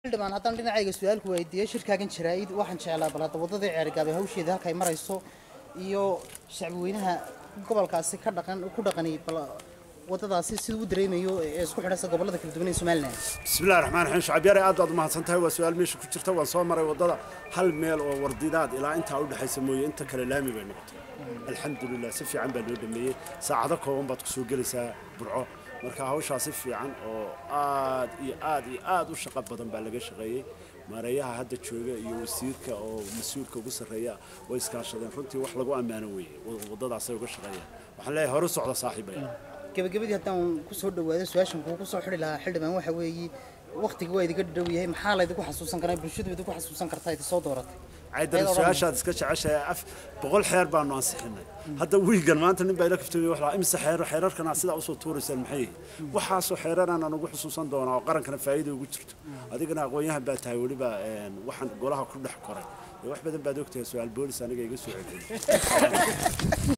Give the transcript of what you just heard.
xildhibaan haddaan dhinacayga su-aalku weydiiyo shirkaagan jaraa'id waxaan jeclaa bal hadda waddadii ceergaabe hawsheeda halkay marayso iyo shacbweynaha gobolkaasi ka dhaqan ku dhaqani bal waddadaasi siduu u dareemayo ee isku xidhaysa gobollada kala duwan ee somalilan بسم الله الرحمن الرحيم شعب ياري aad baad mahadsan tahay waa su'aal meesha ku jirta waan soo maray wadada hal meel oo wardidaad ilaa inta u dhaxaysa mooye inta kale laami bay noqotay alxamdulilah si fiican baa loo dhameeyey saacado kooban baad kusoo gelaysaa burco marka hawshaa si fiican oo aad iyo aad iyo aad u shaqo badan baa laga shaqeeyey maareeyaha hadda jooga iyo wasiirka oo mas-uulka ugu sarreeya way iskaashadeen runtii wax lagu ammaano weeye waddadaasay uga shaqeeyaan waxaan leeyahay hore u socda saaxiibaya gabagabadii haddaan ku soo dhawaado su-aashan kuugu soo xidhi lahaa xildhibaan waxa weeye waqtiga waa idiga dhow yahay maxaa laydinku xasuusan karaa bulshadu idinku xasuusan kartaa idi soo dooratay caydar su-aashaad iska jeceshahay af boqol xeer baanu ansixinay hadda wiigan maanta nin baa ila kaftamay wax lahaa imise xeer xeerarkana sidaa usoo tuuraysaan maxay yihiin waxaasoo xeeraraan aan ugu xusuusan doonaa oo qarankana faa'iida ugu jirto adigana aqoon-yahan baa tahay weliba waxaan golaha ku dhex koray wax badan baad ogtahay su-aal boolis aniga iga soo celiyay